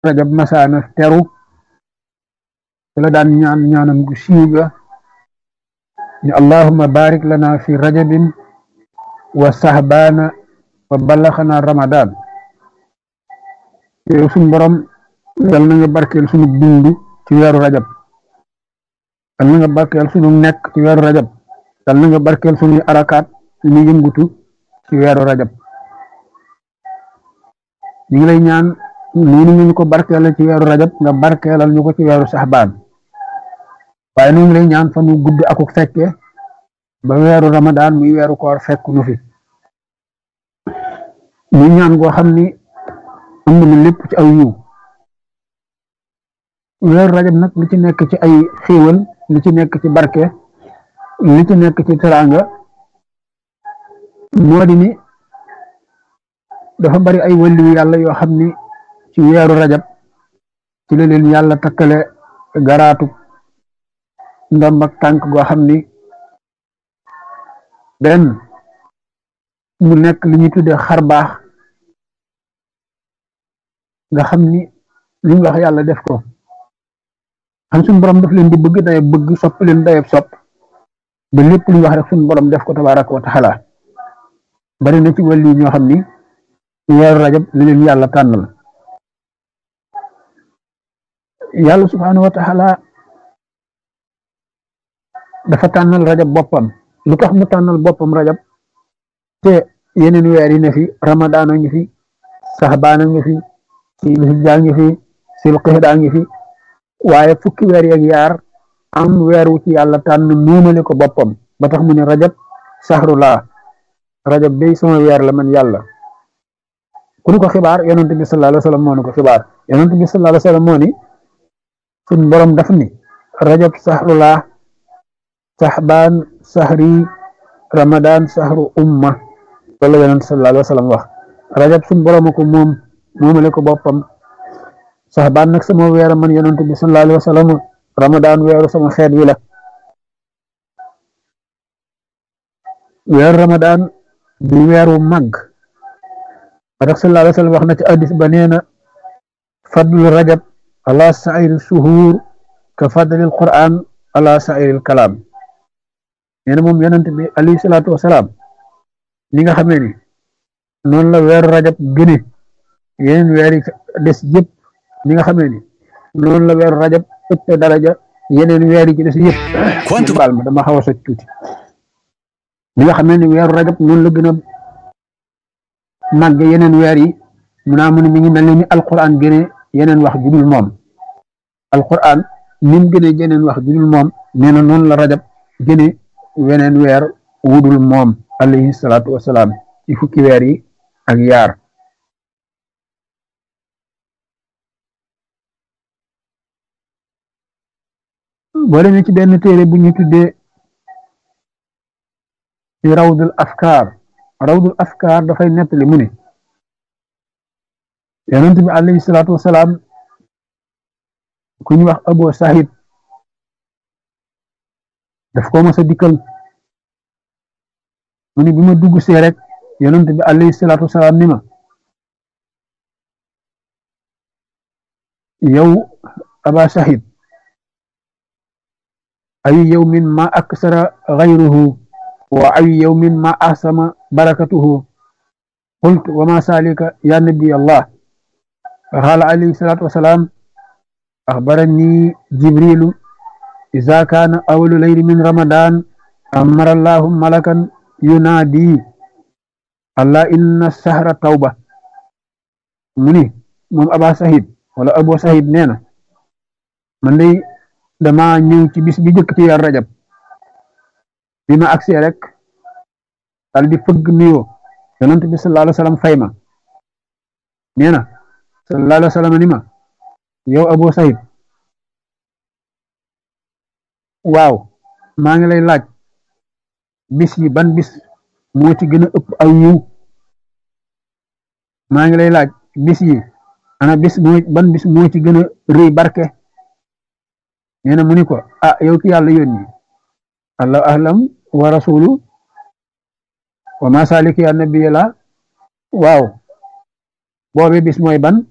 rajab masaana teru ci la daan ñaan ñaanam gu siiw ga ni allahumma barik lana fi rajabin wa sahbaana wa ballaxana ramadan yow suñ borom yal na nga barkeel sunu dund ci weeru rajab yal na nga barkeel sunu nekk ci weeru rajab yal na nga barkeel sunuy arakaat suñu yëngutu ci weeru rajab ñu ngi lay ñaan noonu ñu ko barkeelal ci weeru rajab nga barkeelal ñu ko ci weeru saxbaan waaye ñu ngi lay ñaan fa nu gudd akuk fekke ba weeru ramadaan muy weeru koor fekk nu fi ñu ñaan goo xam ni ëmb na lépp ci aw yiw weeru rajab nag li ci nekk ci ay xéewal li ci nekk ci barke li ci nekk ci teraanga moo di ni dafa bari ay wàllu yàlla yoo xam ni ci weeru rajab ci la leen yàlla takkale garaatu ndomb ak tànk goo xam ni benn mu nekk li ñuy tuddee xar baax nga xam ni li ñu wax yàlla def ko xam suñu borom daf leen di bëgg dayab bëgg sopp leen dayab sopp ba lépp lu ñu wax rek suñu borom def ko tabaaraka wa taala bari na ci wàllu ñoo xam ni weeru rajab li leen yàlla tànnal yàlla subhaanahu wa taala dafa tànnal rajab boppam lu tax mu tànnal boppam rajab te yeneen weer yi ne fi ramadaan a ngi fi saxbaan a ngi fi silhijja ngi fi silqixda ngi fi waaye fukki weer yeeg yaar am weer wu ci yàlla tànn muumale ko boppam ba tax mu ne rajab saxrulaa rajab day sama weer la man yàlla ku nu ko xibaar yonent bi sallallahu alayhi wa sallam moo nu ko xibaar yonent bi sallallahu alayhi wa sallam moo ni suñ borom daf ni rajab saxrulaa saxbaan saxri ramadan saxru umma loolu la yonent sallallahu alayhi wa sallam wax rajab suñ borom ko moom moomale ko boppam saxbaan nag sama weer man yonent bi sallallahu alayhi wa sallam ramadan weeru sama xeet wi la weeru ramadan di weeru màgg ba tax sallallahu alayhi wa sallam wax na ci addis ba nee na fadlu rajab ala sairi suhuur ka fadlil quran ala sairil kalaam nee na moom yonent bi alayhi salaatu wasalaam li nga xamee ni noonu la weeru rajab gëne yeneen weer yi des yëpp li nga xamee ni noonu la weeru rajab ëpp daraja yeneen weer yi ci des yëpp baal ma dama xaw a soj tuuti li nga xamee ni weeru rajab noonu la gën a màgg yeneen weer yi mu naa mu ne mi ngi mel ni alquran gëne yeneen wax judul moom alquran ni mu gëne yeneen wax judul moom nee na noonu la rajab gëne weneen weer wudul moom alayhi salaatu wasalaam ci fukki weer yi ak yaar boo demee ci benn téere bu ñu tuddee ci rawdul afkaar rawdul afkaar dafay nettali mu ne yonent bi alayhi salaatu wasalaam ku ñu wax abo sahid daf ko mos a dikkal mu ne bi ma dugg see rek yonent bi alayhi salaatu wasalaam ni ma yow aba sahid ay yawmin ma aksara gayruhu wa ay yawmin ma ahsama barakatuhu qultu wa ma salika ya nabi allah قال عليه الصلاة والسلام أخبرني جبريل إذا كان أول ليل من رمضان أمر الله ملكا ينادي الله إن السهر توبة مني مم أبا سعيد ولا أبو سعيد نينا من لي دما ñew ci bis bi jëk ci yar rajab bima aksi rek dal di fëgg nuyo yonent bi sallallahu alayhi wasallam fayma neena sallallahu alayhi wasallam ni ma yow Abu Saïd waaw maa ngi lay laaj bis yi ban bis moo ci gën a ëpp aw yiw maa ngi lay laaj bis yi ana bis moo ban bis moo ci gën a rëy barke nee na mu ni ko ah yow ki yàlla yónni allahu ahlam wa rasulu wa ma salik ya nabi la waaw boobe bis mooy ban